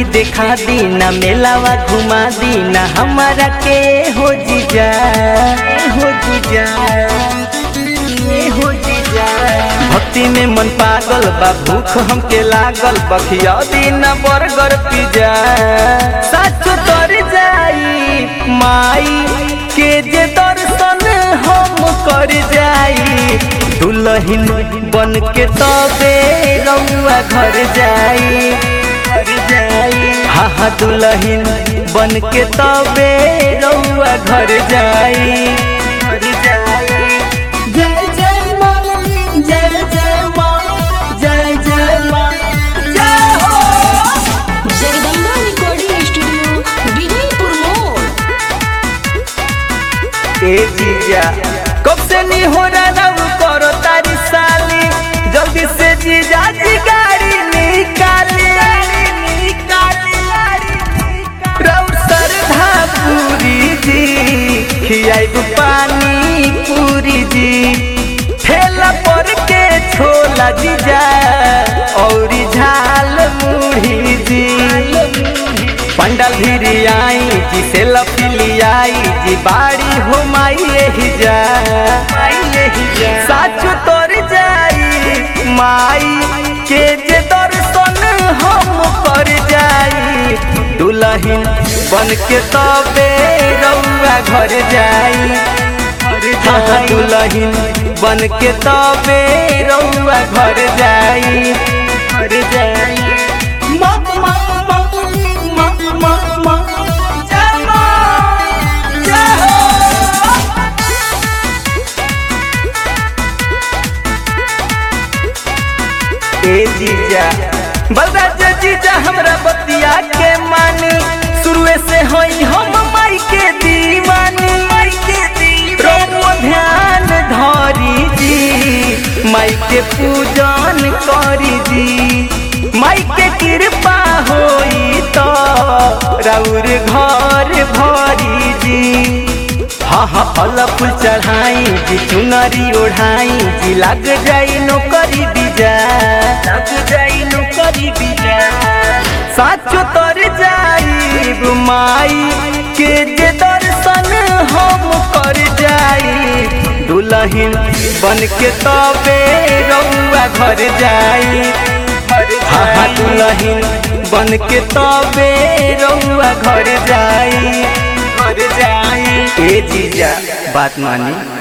देखा दी ना मेलावा घुमा दी ना हमारा के हो जीजा हो जीजा हो जीजा भक्ति में मन पागल बा भूख हमके लागल बखिया दी ना बर्गर पिज्जा सच तर जाई माई के जे दर्शन हम कर जाई दुल्हन बन के तबे रउआ घर जाई घर जाई हाँ हाँ दुल्हन बन के तबे रउआ घर जाई घर जाई जय जय माँ जय जय माँ जय जय माँ जय हो जगदम्बा रिकॉर्डिंग स्टूडियो विजयपुर मोड़ ए जीजा कब से नहीं हो रहा करो तारी साली जल्दी से जीजा जी गाड़ी निकाली निकाली रउर सरधा पूरी जी खियाई पानी पूरी जी ठेला पर के छोला जीजा और झाल मुढ़ी जी पंडल भिरी आई जी से लफिली आई जी बाड़ी हो माई यही जा साच तोर जाई माई के जे दर्शन हम कर जाई दुल्हन बन के तबे रउआ घर जाई हाँ दुल्हन बन के तबे रउआ घर जाई घर जाई मा मा मा मा मा मा जय माँ जय हो ए जीजा बलराज जीजा हमरा बतिया के मानी शुरुए से होई हम माई के दीवानी माई के दीवानी ध्यान धरी जी माई के पूजन करी जी माई के कृपा होई तो राउर घर भरी जी हाँ हाँ फल फूल चढ़ाई जी चुनरी ओढ़ाई जी लग जाई नौकरी बीजा लग जाई नौकरी बीजा साचो तर जाई माई के जे दर्शन हम कर जाई दुल्हन बन के तबे रउआ घर जाई हाँ हाँ दुल्हन बन के तबे रउआ घर जाई घर जाई ए जीजा बात मानी